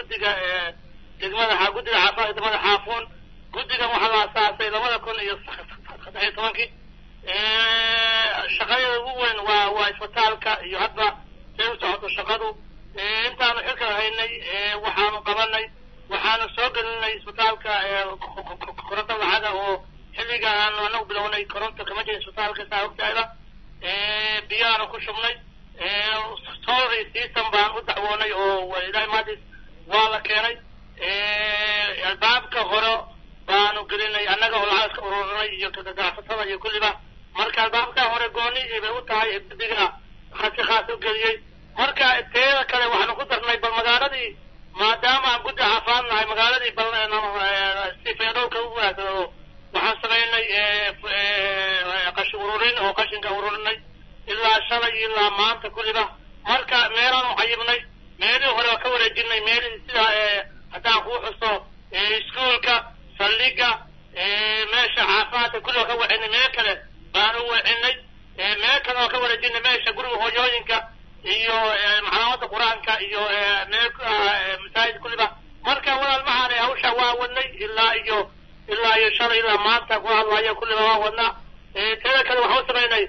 guddiga degmada guddiga caafimaadka degmada xaafuun guddigan waxaa la asaasay labada kun iyo saddex iyo tobankii shaqadeeda ugu weyn waa waa isbitaalka iyo hadda say u socoto shaqadu intaanu xilka haynay waxaanu qabanay waxaanu soo gelinay isbitaalka koronto lacaga oo xilliga aanu anagu bilownay koronto kama jirin isbitaalka saa ogtaada biyaanu ku shubnay solar system baan u dacwoonay oo ilahay maadis waa la keenay albaabka hore baanu gelinay annaga oo lacag iska ururinay iyo ganacsatada iyo kulliba marka albaabka hore gooni bay u tahay biga khasi khaas u geliyey marka teeda kale waxaanu ku darnay bal magaaladii maadaama aan guddi caafimaad nahay magaaladii bal si feedhowka u wanaagsado waxaan samaynay qashin ururin oo qashinka ururinay ilaa shalay ilaa maanta kulliba marka meelaanu cayibnay meelihii hore waa ka wareejinay meelihii sida haddaan kuu xuso iskuolka saldhiga meesha caafimaadka kulli waa ka wacinay meel kale baanu wacinay meel kale waa ka wareejinay meesha guriga hooyooyinka iyo maclamada qur-aanka iyo meel masaajid kulliba marka walaal maxaana hawsha waa wadnay ilaa iyo ilaa iyo shalay ilaa maanta ku hadlayo kulliba waa wadnaa teeda kale waxaan u samaynay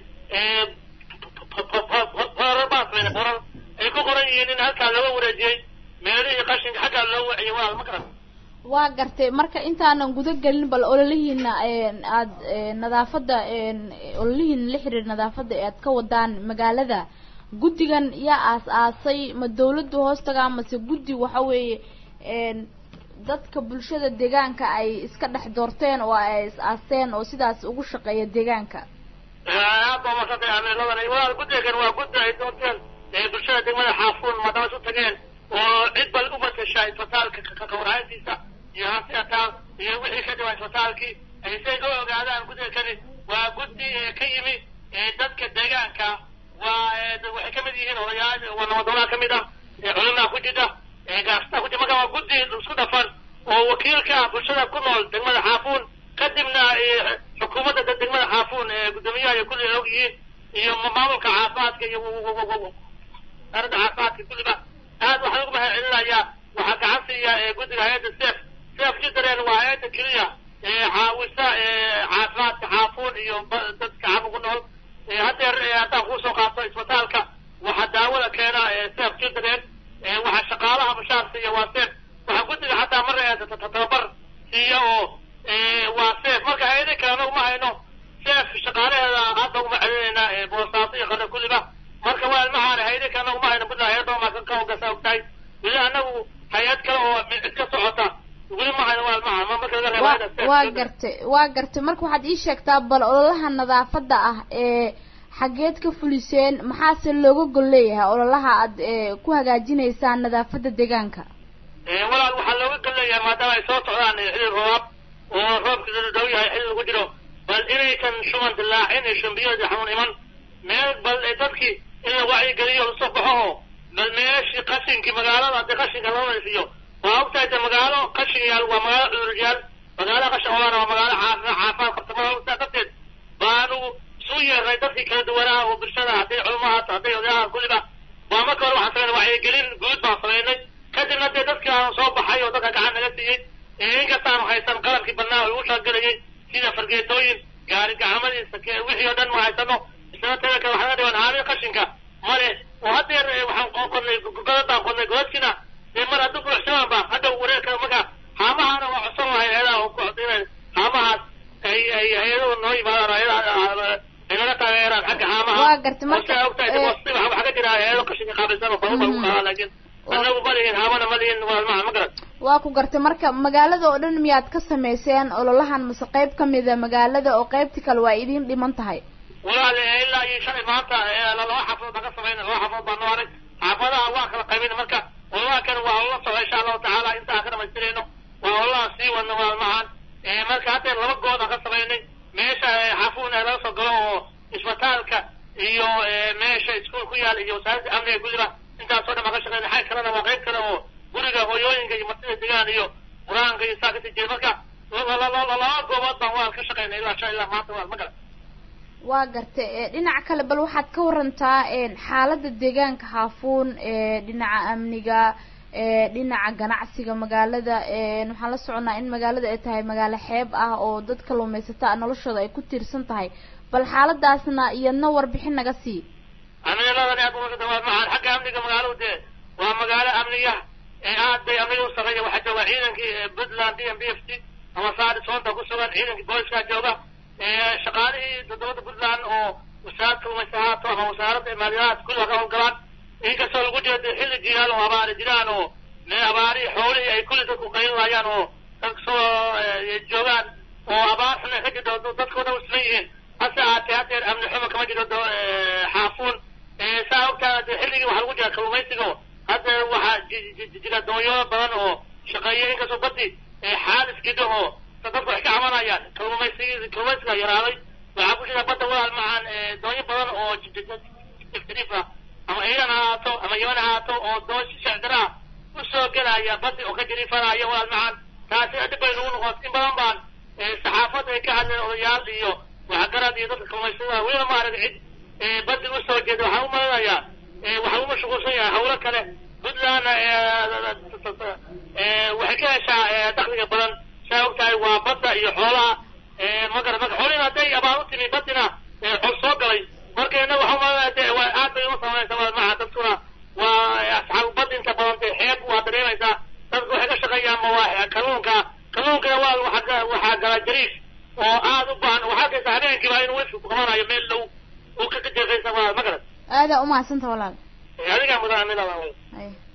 borar baan samaynay borar ay ku qoran yihiin in halkaa looga wareejiyey meelihii qashinka xaggaa loo waciyay walaal ma garan waa gartay marka intaanan guda gelin bal ololihiina aad nadaafadda ololihiina la xiriir nadaafadda ee aad ka wadaan magaalada guddigan yaa aas-aasay ma dawladda hoostaga mase guddi waxa weeye dadka bulshada deegaanka ay iska dhex doorteen oo ay is-aasteen oo sidaas ugu shaqeeya deegaanka aad baa masantay amiladan walaal guddigan waa guddi ay doorteen bulshada degmada xaafuun maadaama isu tageen oo cid bal u matasha isbitaalka kawarhayntiisa iyo hansiataan iyo wixii ka dhawaa isbitaalkii ay say u ogaadaan guddiga kani waa guddi ka yimi dadka deegaanka waa waxay kamid yihiin odayaal waa nabadoonaa kamid ah culimaa ku jida gaastaa ku jida marka waa guddi isku dhafan oo wakiilka ah bulshada ku nool degmada xaafuun kadibna xukuumadda degmada xaafuun guddoomiyaha iyo kulli og yihiin iyo maamulka caafimaadka iyo wasaaradda caafimaadka kulliba aad waxaan ugu mahad celinayaa waxaa gacan siiya guddiga hay-adda sef sef jidaren waa hay-adda keliya caawisa caafimaadka xaafuun iyo dadka caafu ku nool haddeer haddaan kuusoo qaato isbitaalka waxaa daawada keena sef jidaren waxaa shaqaalaha mushaar siiya waa sef waxaa guddiga xataa mar tababar siiya oo waa sef marka hay-ada kalena uma hayno sef shaqaalaheeda hadda uma celinaynaa boosaaso iyo qare kulliba marka waa ilmahaan hay-ada kalena uma hayno puntland hay-adda maakan ka hogasa ogtahay weli anagu hay-ad kale oo cid ka socota weli ma hayno waa ilmahaan ma marka laga reebo waa gartay waa gartay marka waxaad ii sheegtaa bal ololaha nadaafadda ah ee xaggeed ka fuliseen maxaase looga gol leeyahay ololaha aad ku hagaajinaysaan nadaafadda deegaanka walaal waxaa looga gol leeyahay maadaama ay soo socdaan xilli roobaab oo roobka dhow yahay xilli lagu jiro bal inaysan shuban dilaacin iyo shumbiyood xanuun iman meel bal dadkii in la wacyigeliyo lasoo baxo oo bal meeshii qashinkii magaalada haddii qashinka loo nadiifiyo waa ogtahay de magaalo qashin yaal waa magaalo cuduryaal magaalo qashin olaan waa magaalo caafimaad caafimaad qabta marka darteed baanu isu yeernay dadkii kala duwanaa oo bulshada hadday culamaha hadday odayaha kulliba waa marka hore waxaan samaynay wacyigelin guud baan samaynay kadibna dee dadkii aanu soo baxay oo dadka gacan naga siiyey inkastaanu haysan qalabkii badnaa oo lagu shaqgelayay sida fargeetooyin gaari gacmadiisa wixii oo dhan ma haysano isna tada kale waxaa dhiban haami qashinka male oo haddeer waxaan qodnay godad baan qodnay godadkiina dee mar hadduu buuxsamaan ba hadda wareerka marka haamahana waa codsan lahay hay-adaha oo ku codinay haamahaas ay ay hay-aduhu noo yimaadaan hay-adaha ay naga taageeraan xagga haamaha waa gartay marka marka ogtahay waxaa ka jira hay-ado qashinka qaabilsan oo badan baa ku qaada laakiin anagu ma lihin haamana ma lihin waalmaha ma garan waa ku gartay marka magaalada oo dhan miyaad ka samayseen ololahan mase qayb kamida magaalada oo qaybti kale waa idiin dhiman tahay walaal ilaa iyo shalay maanta laba xafadood baan ka samayna laba xafadood baan noo arag xaafadaha waa kala qaybina marka ololaha kan waa olala socda insha allahu tacaala inta aan ka dhamaystirayno waa ololaha sii wadna waalmahan marka haddeer laba good aan ka samaynay meesha xaafuun laga soo galo oo isbitaalka iyo meesha iskuul ku yaal iyo wasaaradda amniga kulliba intaasoo dhan baan ka shaqeynay xag kalena waa qayb kale oo guriga hooyooyinka iyo martida degaan iyo qur-aanka iyo saa kasii jeeda marka laba goobood baan waan ka shaqeynay ilaa shan ilaa maanta waa ma garan waa gartay dhinaca kale bal waxaad ka warantaa xaaladda deegaanka xaafuun dhinaca amniga dhinaca ganacsiga magaalada waxaan la soconaa in magaalada ay tahay magaalo xeeb ah oo dad kalluumaysata noloshooda ay ku tiirsan tahay bal xaaladaasna iyadna warbixin naga sii amniladan aad uga dhawaad maxaan xagga amniga magaaladu dee waa magaalo amniga ee aad bay amniga u sarreeya waxaa jooga ciidankii puntland d m b f c ama saari soonta ku sugan ciidankii booliska jooga shaqaalihii dowladda puntland oo wasaaradda kalluumaysa haato ama wasaaradda maaliyahaas kulliga ka howlgalaan inkastoo lagu jiro dee xilli jilaal oo abaari jiraan oo mee abaari xoolihii ay kulli dadku qaylinayaan oo dadka soo joogaan oo abaar xuna ka jirto dadkoo dhan isla yihiin hase ahaatee hadeer amni xumo kama jiro xaafuun saa ogtaa dee xilligii waxaa lagu jira kalluumaysiga hadda waxaa jira doonyo badan oo shaqeeya inkastoo badi xaalis gido oo dadku waxay ka cabanayaan kalluumaysiga kalluumaysiga yaraaday waxaa ku jira badda walaal macaan doonyo badan oo jiriif ah ama iiran ha ahaato ama yaman ha ahaato oo doon shacdara ah usoo gelaya badi oo ka jiriifanaya walaal macaan taasi dhib bay nagu noqon in badan baan saxaafadda ay ka hadleen odayaal iyo waxgarad iyo dadka kalluumaysada weliba maarag cid badi usoo jeeda waxaan u malinayaa waxaa u mashquulsan yahay hawlo kale puntlandna waxay ka heshaa dakliga badan saa og tahay waa badda iyo xoolaha magara marka xoolihiina hadday abaar u timi badina xol soo galay marka innaga waxaa umalinaya de waa aad bay uma samaynaysa maca dadkuna waa asxaabu bad inta badan de xeeb waa dareemaysaa dadku waxay ka shaqeeyaan ma waa kalluunka kalluunkana waa waxaa waxaa gala jariif oo aad u baahan waxaa arkaysa habeenkiiba inuu wifki ku qabanayo meel dhow uu ka jeefaysa ma garad aadaa umahadsantaha walaal adigaa mudan anilada ay